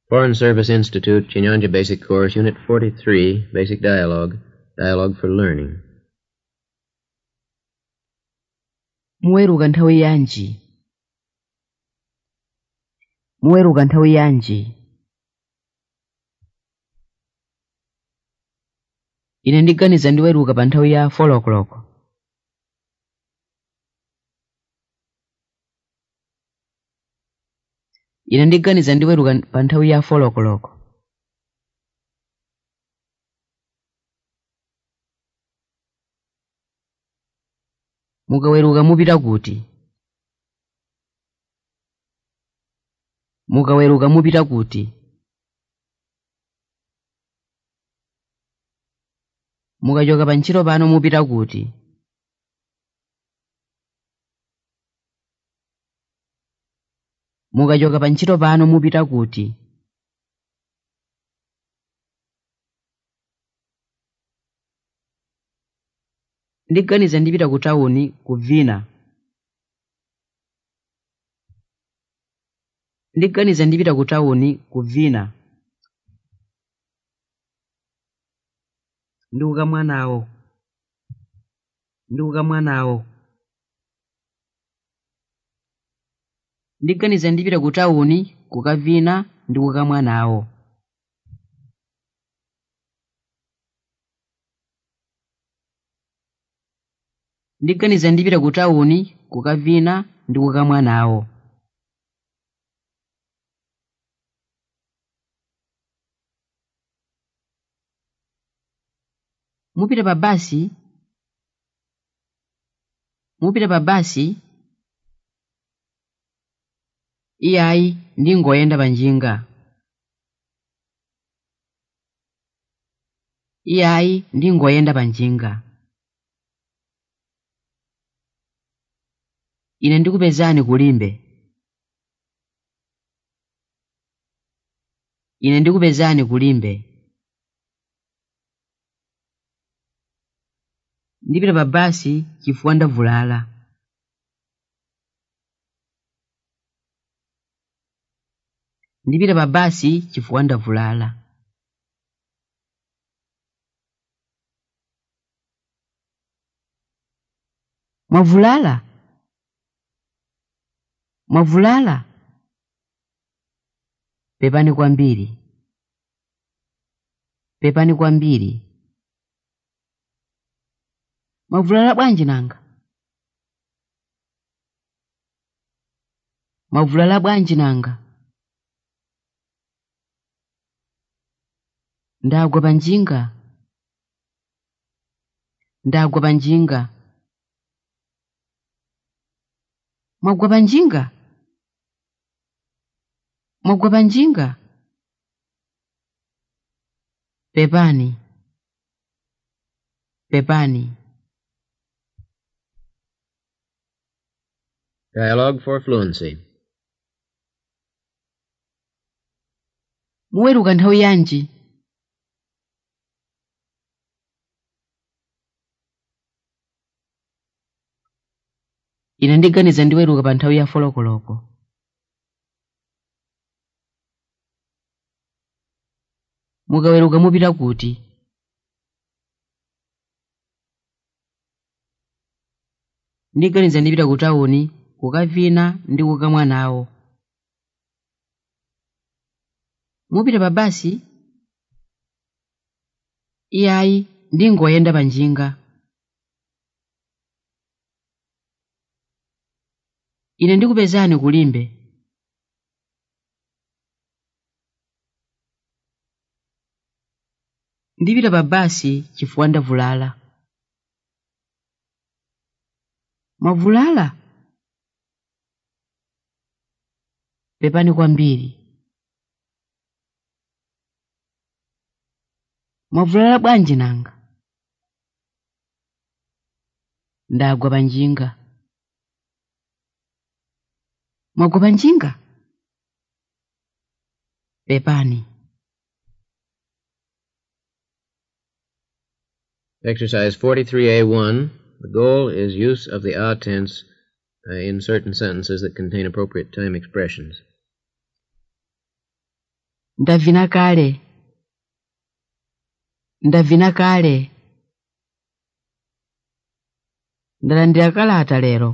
Foreign Service Institute, Chinyanja Basic Course, Unit 43, Basic Dialogue, Dialogue for Learning. muweruka nthawi yanji muweruka nthawi yanji ine ndiganiza ndiweruka pa nthawi ya 4 o'clock ine ndiganiza ndiweruka pa nthawi ya 4 o'clock mukaweruka mupita kuti mukaweruka mupita kuti mukachoka pa ntchito pano mupita kuti mukachoka pa ntchito pano mupita kuti ndiganiza ndipita ku tawuni kuvina ndiganiza ndipita ku tawuni kuvina ndiuka mwanawo ndiuka mwanawo ndiganiza ndipita ku tawuni kukavina ndikuka mwanawo ndiganiza ndipita ku tawuni kukavina ndikuka mwanawo mupita pa basi mupita pa basi iyayi ndingoyenda pa njinga iyayi ndingoyenda pa njinga ine ndikupezani kulimbe ine ndikupezani kulimbe ndipita pa basi chifukwa ndavulala ndipita pa basi chifukwa ndavulala mwavulala mwavulala pepani kwambiri pepani kwambiri mwavulala bwanji nanga mwavulala bwanji nanga ndagwa pa njinga ndagwa pa njinga mwagwa pa njinga mwagwa pa njinga pepani pepani Dialogue for Fluency. muweruka nthawi yanji ine ndiganiza ndiweruka pa nthawi ya folokoloko mukaweruka mupita kuti ndiganiza ndipita ku tawuni kukavina ndi kukamwa nawo mupita pa basi iyayi ndingoyenda pa njinga ine ndikupezani kulimbe ndipita pa basi chifukwa ndavulala mwavulala pepani kwambiri mwavulala bwanji nanga ndagwa pa njinga mwagwa pa njinga pepani Exercise 43A1. The goal is use of the ah tense uh, in certain sentences that contain appropriate time expressions. ndavina kale ndavina kale ndalandira kalata lero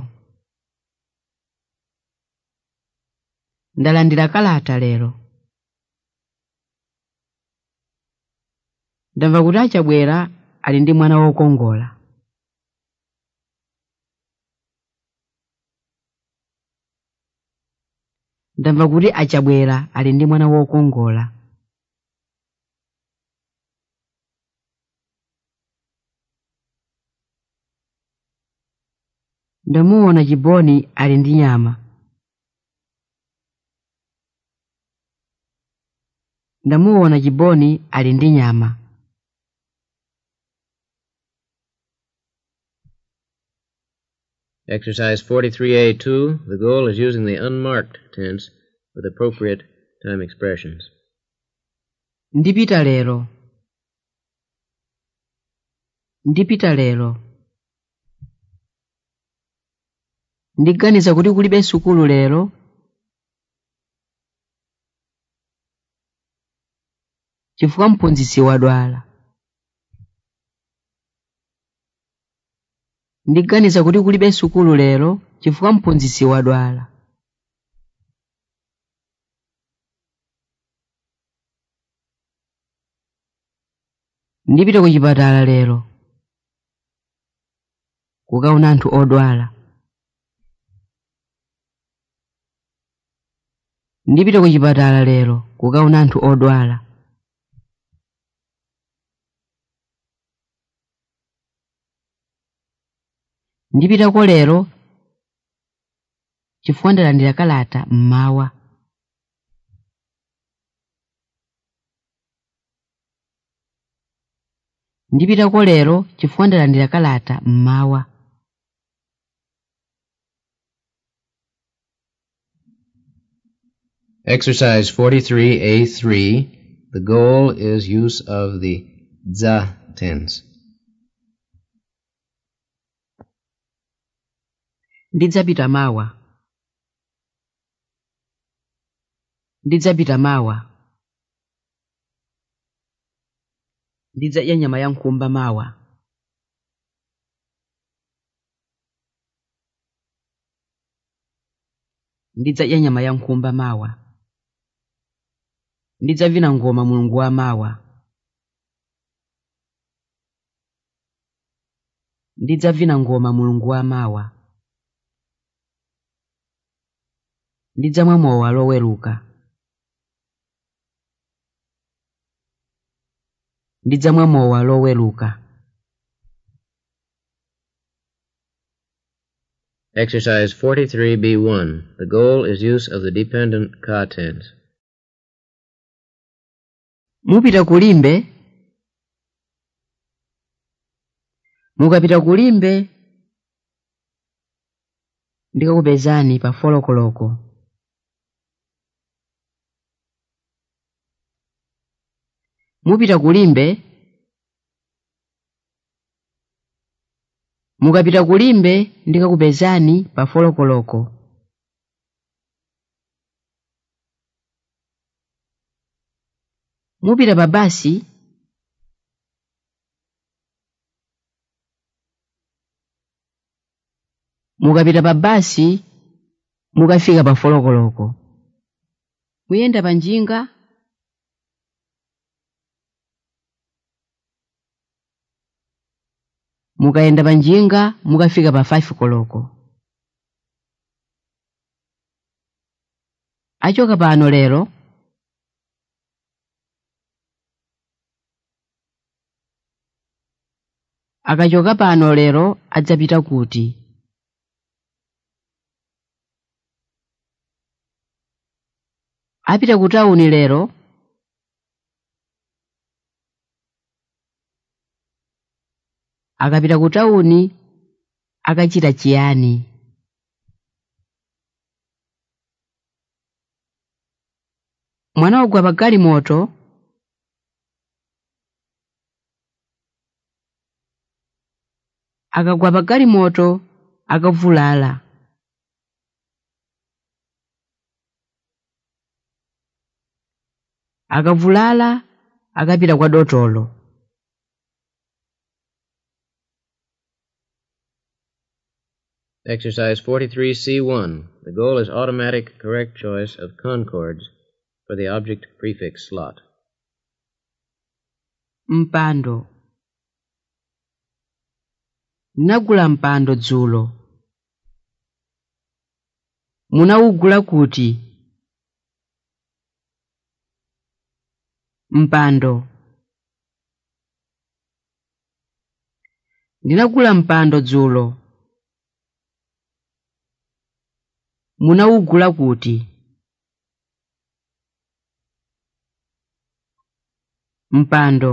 ndalandira kalata lero ndamva kuti achabwera ali ndi mwana wokongola ndamva kuti achabwera ali ndi mwana wokongola ndamuona chiboni ali ndi nyama ndamuona chiboni ali ndi nyama Exercise 43A2. The goal is using the unmarked tense with appropriate time expressions. ndipita lero ndipita lero ndiganiza kuti kulibe sukulu lero chifukwa mphunzitsi wadwala ndiganiza kuti kulibe sukulu lero chifukwa mphunzitsi wadwala ndipita ku chipatala lero kukaona anthu odwala ndipita ku chipatala lero kukaona anthu odwala ndipitako lero chifukwa ndalandira kalata mmawa ndipitako lero chifukwa ndalandira kalata mmawa Exercise 43A3. The goal is use of the za tense. ndidzapita mawa ndidzapita mawa ndidzadya nyama ya nkhumba mawa ndidzadya nyama ya nkhumba mawa ndidzavina ngoma mulungu wa mawa ndidzavina ngoma mulungu wa mawa ndidzamwa mowa loweruka ndidzamwa mowa loweruka Exercise 43B1. The goal is use of the dependent ka tense. mupita kulimbe mukapita kulimbe ndikakupezani pa folokoloko mupita kulimbe mukapita kulimbe ndikakupezani pa folokoloko mupita pa basi mukapita pa basi mukafika pa folokoloko muyenda pa njinga mukayenda pa njinga mukafika pa 5 koloko achoka pano lero akachoka pano lero adzapita kuti apita ku tawuni lero akapita ku tawuni akachita chiyani mwana wagwa pa galimoto akagwa pa galimoto akavulala akavulala akapita kwa dotolo Exercise 43C1. The goal is automatic correct choice of concords for the object prefix slot. mpando ndinagula mpando dzulo munawugula kuti mpando ndinagula mpando dzulo munawugula kuti mpando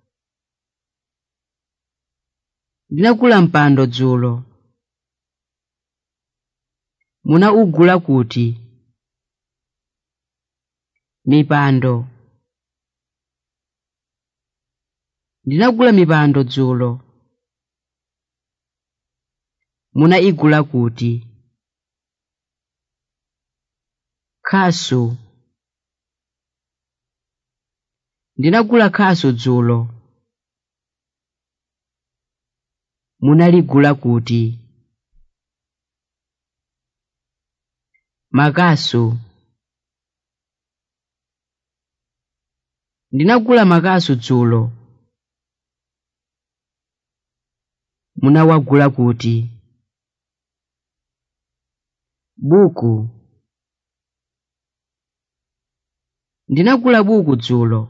ndinagula mpando dzulo munawugula kuti mipando ndinagula mipando dzulo munayigula kuti khasu ndinagula khasu dzulo munaligula kuti makasu ndinagula makasu dzulo munawagula kuti buku ndinagula buku dzulo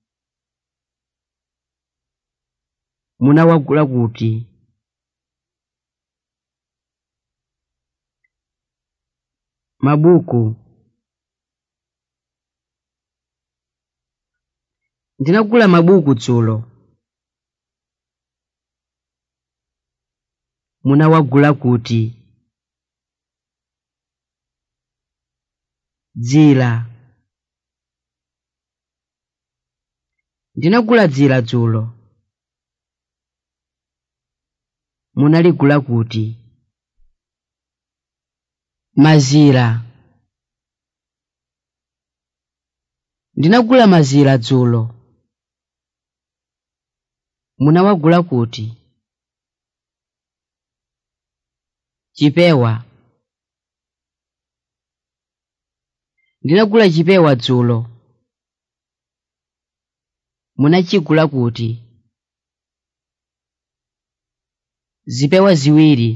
munawagula kuti mabuku ndinagula mabuku dzulo munawagula kuti dzira ndinagula dzira dzulo munaligula kuti mazira ndinagula mazira dzulo munawagula kuti chipewa ndinagula chipewa dzulo munachigula kuti zipewa ziwiri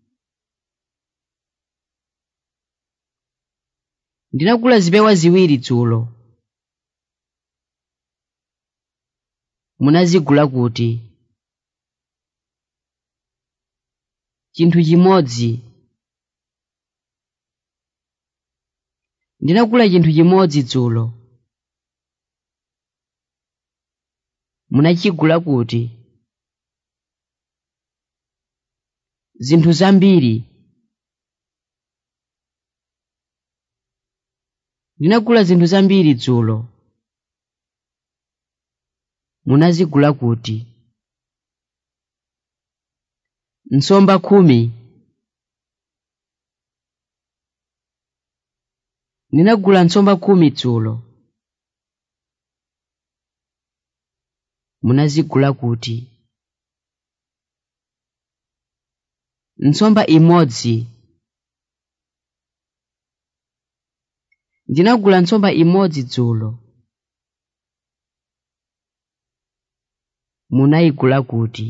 ndinagula zipewa ziwiri dzulo munazigula kuti chinthu chimodzi ndinagula chinthu chimodzi dzulo munachigula kuti zinthu zambiri ndinagula zinthu zambiri dzulo munazigula kuti nsomba khumi ndinagula nsomba khumi dzulo munazigula kuti nsomba imodzi ndinagula nsomba imodzi dzulo munayigula kuti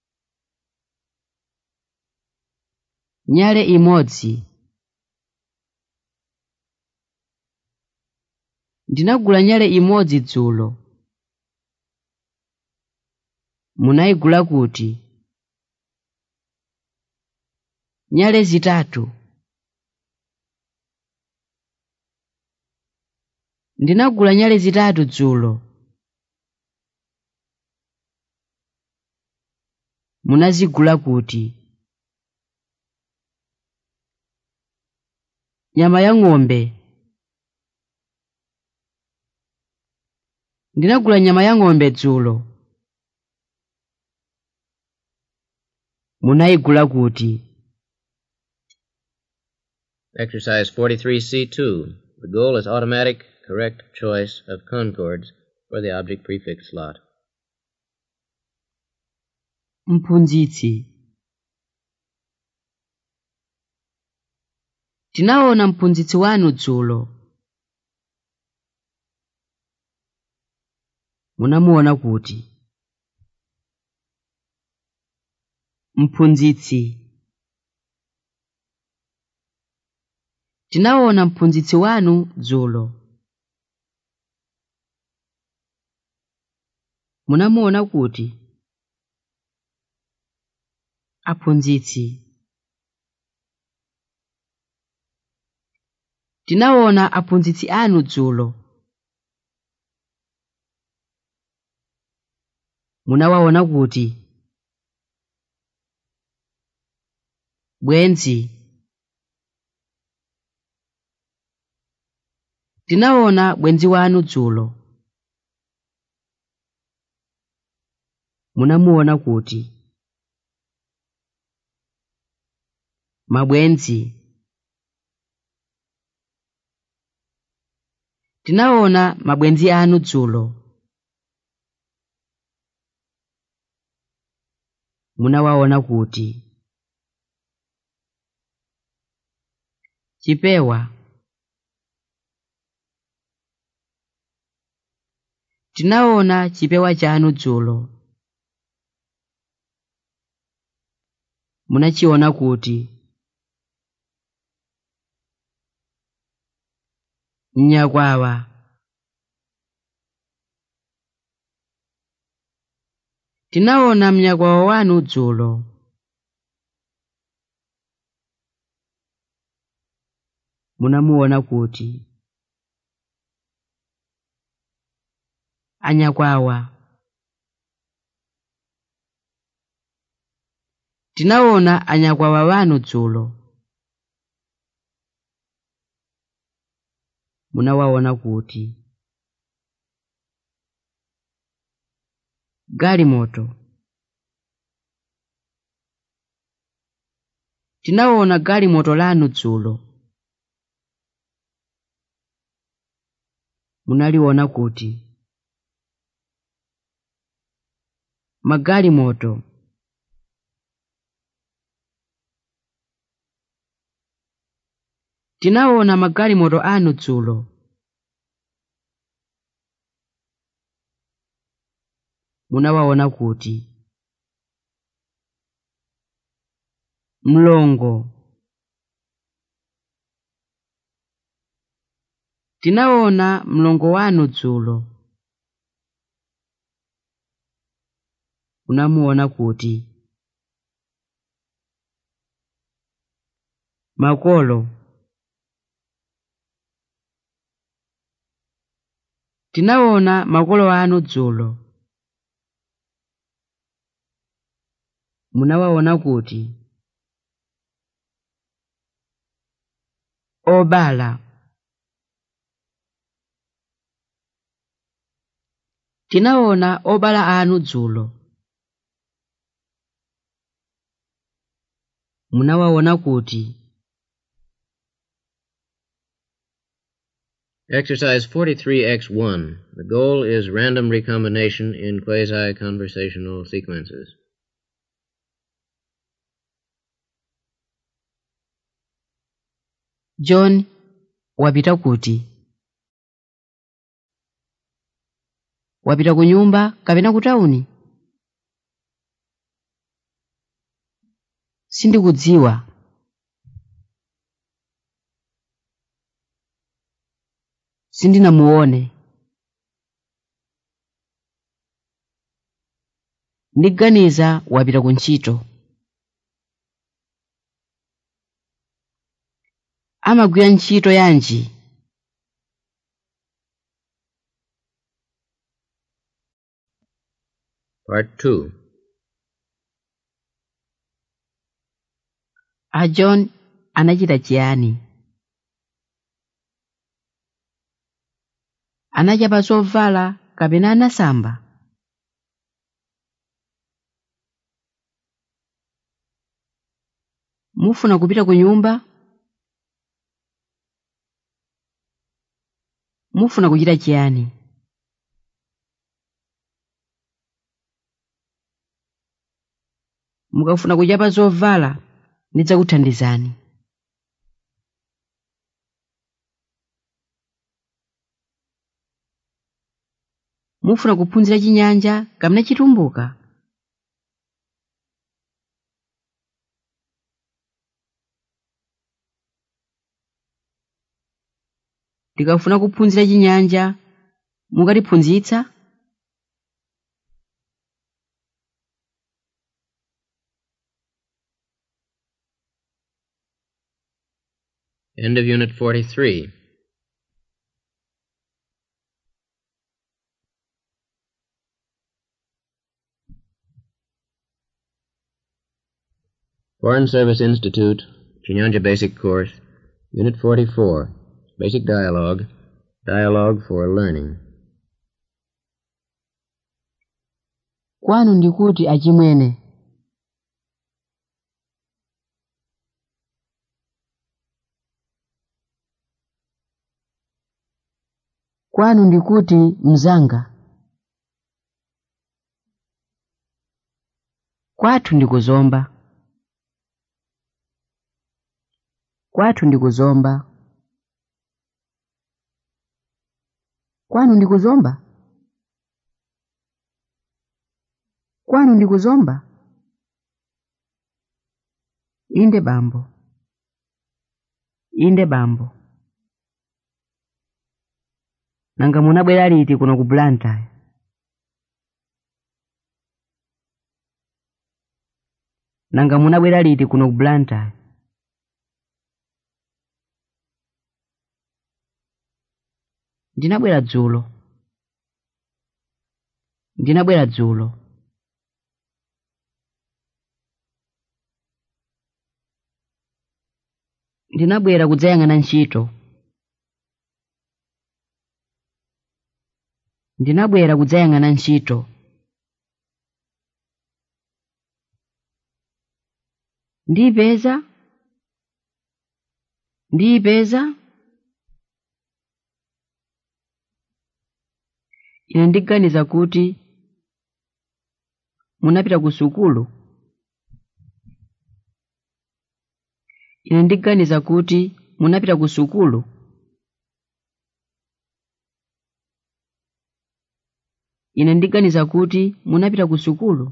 nyale imodzi ndinagula nyale imodzi dzulo munayigula kuti nyale zitatu ndinagula nyale zitatu dzulo munazigula kuti nyama ya ng'ombe ndinagula nyama ya ng'ombe dzulo munayigula kuti Exercise 43C2. The goal is automatic correct choice of concords for the object prefix slot. mphunzitsi tinaona mphunzitsi wanu dzulo munamuona kuti mphunzitsi tinaona mphunzitsi wanu dzulo munamuona kuti aphunzitsi tinaona aphunzitsi anu dzulo munawaona kuti bwenzi tinaona bwenzi wanu dzulo munamuona kuti mabwenzi tinaona mabwenzi anu dzulo munawaona kuti chipewa tinaona chipewa chanu dzulo munachiona kuti mnyakwawa tinaona mnyakwawa wanu dzulo munamuona kuti anyakwawa tinaona anyakwawa wanu dzulo munawaona kuti galimoto tinaona galimoto lanu dzulo munaliona kuti magalimoto tinaona magalimoto anu dzulo munawaona kuti mlongo tinaona mlongo wanu dzulo munamuona kuti makolo tinaona makolo anu dzulo munawaona kuti obala tinaona obala anu dzulo munawaona kuti Exercise 43X1. The goal is random recombination in quasi-conversational sequences. john wapita kuti wapita ku nyumba kapena ku tawuni sindikudziwa sindinamuone ndiganiza wapita ku ntchito amagwira ntchito yanji Part 2. a john anachita chiyani anachapa zovala kapena anasamba mufuna kupita ku nyumba mufuna kuchita chiyani mukafuna kuchapa zovala ndidzakuthandizani mufuna kuphunzira chinyanja kapena chitumbuka ndikafuna kuphunzira chinyanja mukatiphunzitsa End of Unit 43. Foreign Service Institute, Chinyanja Basic Course, Unit 44, Basic Dialogue, Dialogue for Learning. kwanu ndikuti achimwene kwanu ndikuti mzanga kwathu ndikuzomba kwathu ndikuzomba kwanu ndikuzomba kwanu ndikuzomba inde bambo inde bambo nanga munabwera liti kuno ku blantyre nanga munabwera liti kuno ku blantyre ndinabwera dzulo ndinabwera dzulo ndinabwera kudzayang'ana ntchito ndinabwera kudzayang'ana ntchito ndiyipeza ndiyipeza ine ndiganiza kuti munapita ku sukulu ine ndiganiza kuti munapita ku sukulu ine ndiganiza kuti munapita ku sukulu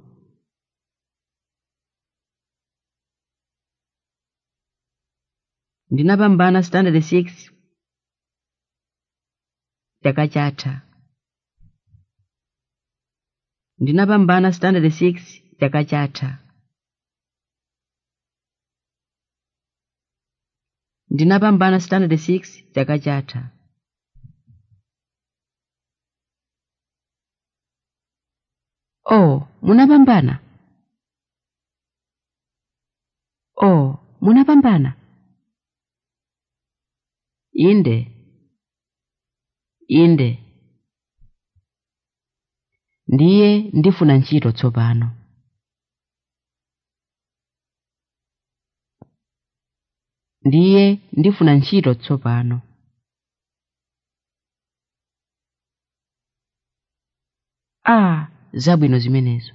ndinapambana standard 6 chaka chatha ndinapambana standard 6 chaka chatha ndinapambana standard 6 chaka chatha oh munapambana oh munapambana inde inde ndiye ndifuna ntchito tsopano ndiye ndifuna ntchito tsopano ah zabwino zimenezo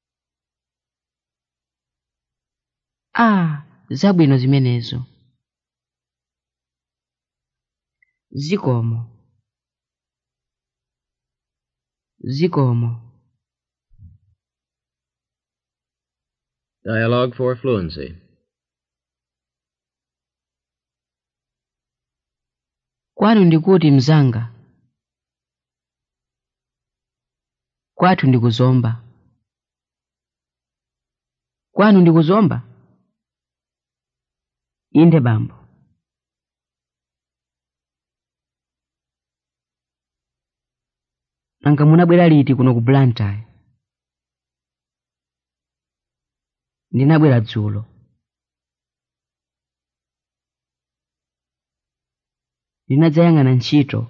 ah zabwino zimenezo zikomo zikomo Dialogue for Fluency. kwanu ndikuti mzanga kwathu ndikuzomba kwanu ndikuzomba inde bambo nanga munabwera liti kuno ku blantyre ndinabwera dzulo ndinadzayang'ana ntchito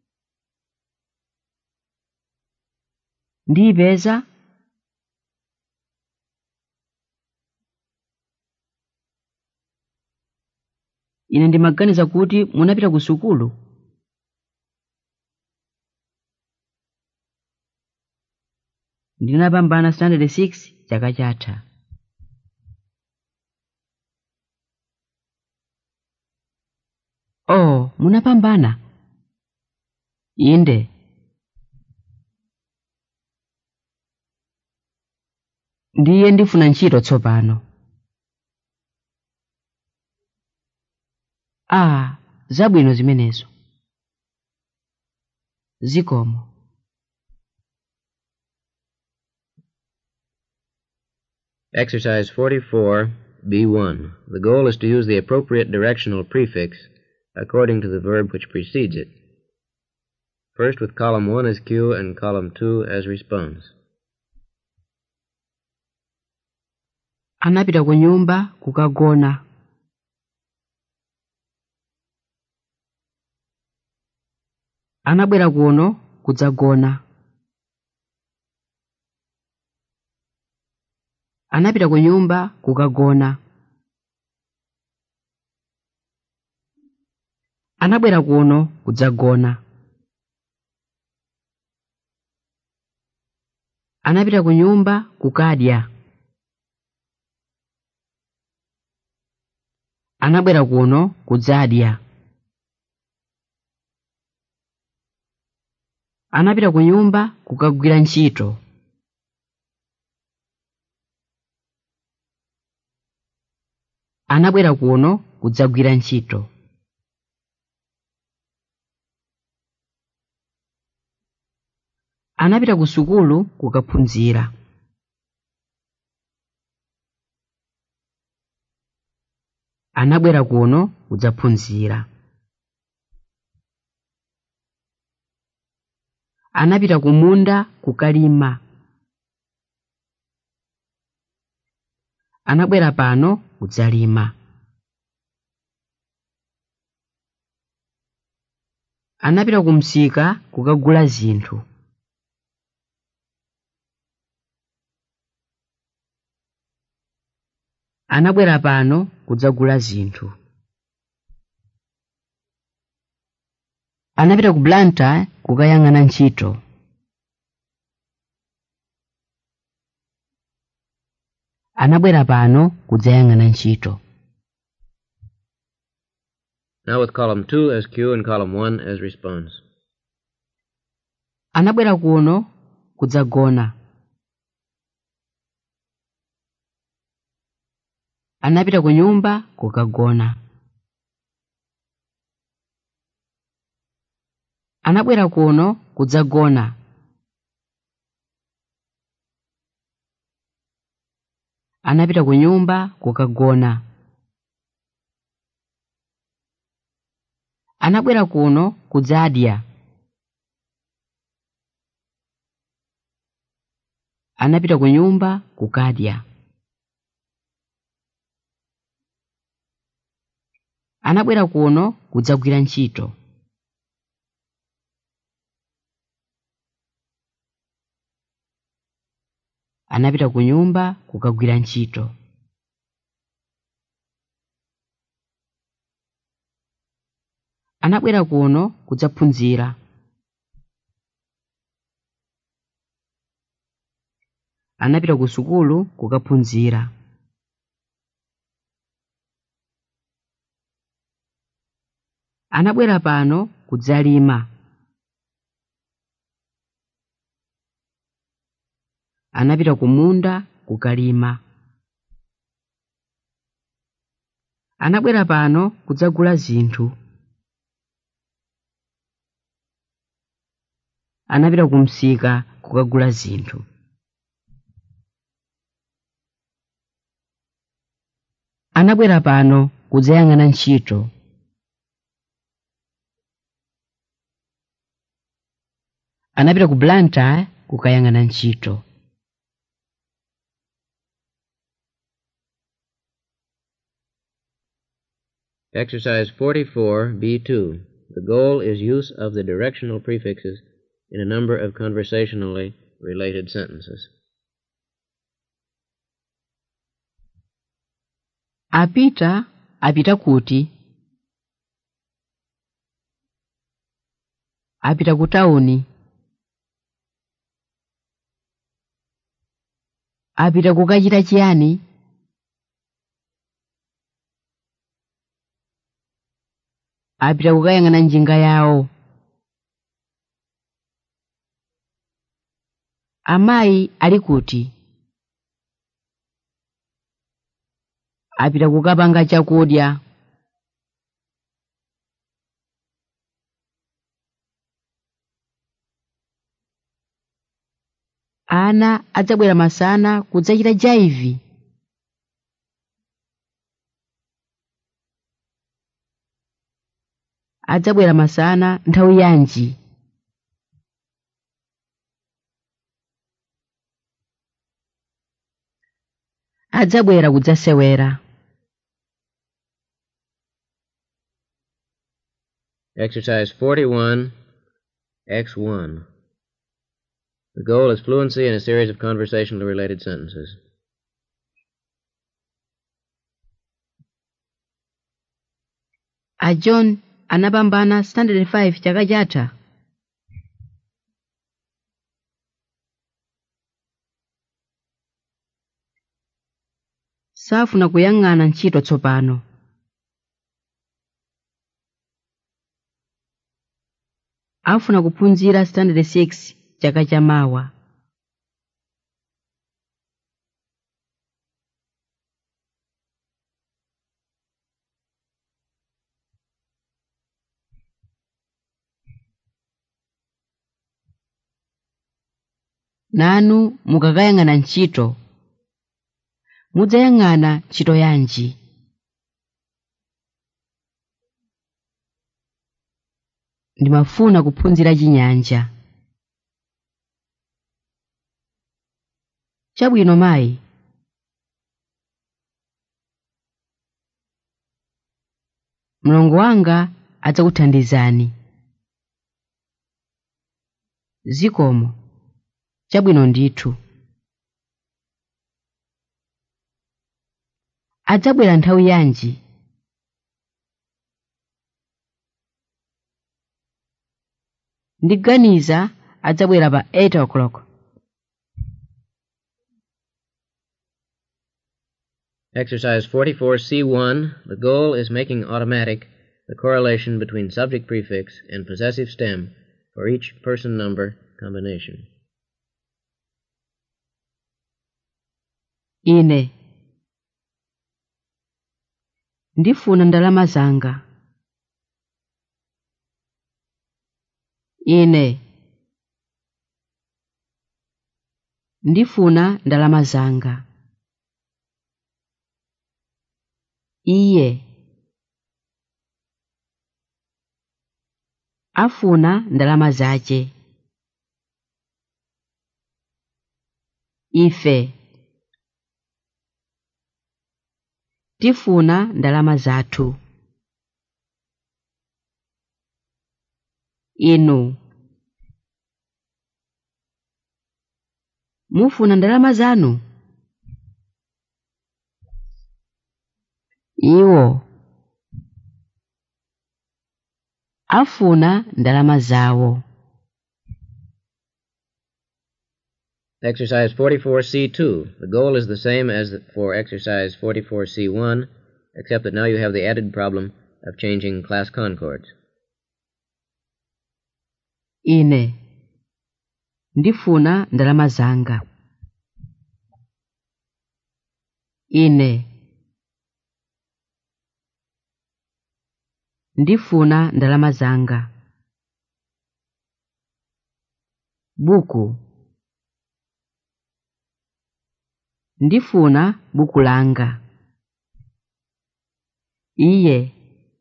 ndiyipeza ine ndimaganiza kuti munapita ku sukulu ndinapambana standard 6 chaka chatha oh munapambana inde ndiye ndifuna ntchito tsopano ah zabwino zimenezo zikomo Exercise 44, B1. The goal is to use the appropriate directional prefix according to the verb which precedes it. First with column 1 as cue and column 2 as response. anapita ku nyumba kukagona anabwera kuno kudzagona anapita ku nyumba kukagona anabwera kuno kudzagona anapita ku nyumba kukadya anabwera kuno kudzadya anapita ku nyumba kukagwira ntchito anabwera kuno kudzagwira ntchito anapita ku sukulu kukaphunzira anabwera kuno kudzaphunzira anapita ku munda kukalima anabwera pano kudzalima anapita ku msika kukagula zinthu anabwera pano kudzagula zinthu anapita ku blantyre kukayang'ana ntchito anabwera pano kudzayang'ana ntchito Now with column 2 as cue and column 1 as response. anabwera kuno kudzagona anapita ku nyumba kukagona anabwera kuno kudzagona anapita ku nyumba kukagona anabwera kuno kudzadya anapita ku nyumba kukadya anabwera kuno kudzagwira ntchito anapita ku nyumba kukagwira ntchito anabwera kuno kudzaphunzira anapita ku sukulu kukaphunzira anabwera pano kudzalima anapita ku munda kukalima anabwera pano kudzagula zinthu anapita ku msika kukagula zinthu anabwera pano kudzayang'ana ntchito anapita ku blantyre kukayang'ana ntchito Exercise 44, B2. The goal is use of the directional prefixes in a number of conversationally related sentences. apita apita kuti apita ku tawuni apita kukachita chiyani apita kukayang'ana njinga yawo amayi ali kuti apita kukapanga chakudya ana adzabwera masana kudzachita jaivi adzabwera masana nthawi yanji adzabwera kudzasewera Exercise 41, X1. The goal is fluency in a series of conversationally related sentences. a john anapambana standard 5 chaka chatha safuna kuyang'ana ntchito tsopano afuna kuphunzira standard 6 chaka chamawa nanu mukakayang'ana ntchito mudzayang'ana ntchito yanji ndimafuna kuphunzira chinyanja chabwino mayi mlongo wanga adzakuthandizani zikomo chabwino ndithu adzabwera nthawi yanji ndiganiza adzabwera pa 8 o'clock Exercise 44C1. The goal is making automatic the correlation between subject prefix and possessive stem for each person number combination. ine ndifuna ndalama zanga ine ndifuna ndalama zanga iye afuna ndalama zace ife tifuna ndalama zathu inu mufuna ndalama zanu iwo afuna ndalama zawo Exercise 44C2. The goal is the same as for exercise 44C1, except that now you have the added problem of changing class concords. ine ndifuna ndalama zanga ine ndifuna ndalama zanga buku ndifuna buku langa iye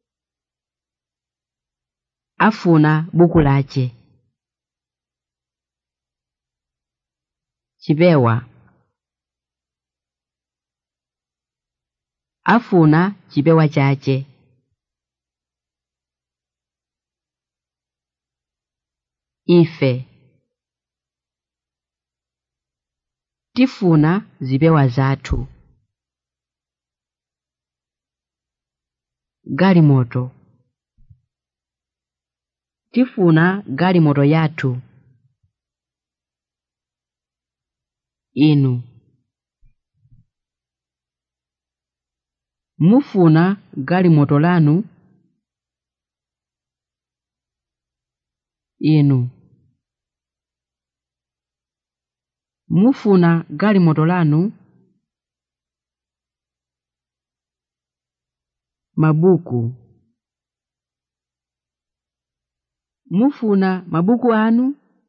afuna buku lace chipewa afuna chipewa chace ife tifuna zipewa zathu galimoto tifuna galimoto yathu inu mufuna galimoto lanu inu mufuna galimoto lanu mabuku mufuna mabuku anu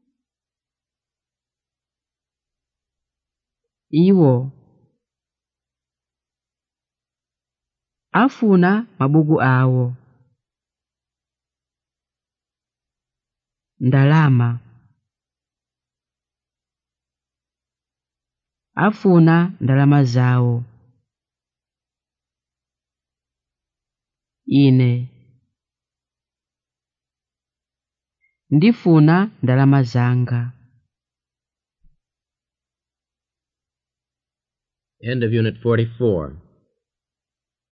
iwo afuna mabuku awo ndalama afuna ndalama zawo ine ndifuna ndalama zanga End of Unit 44.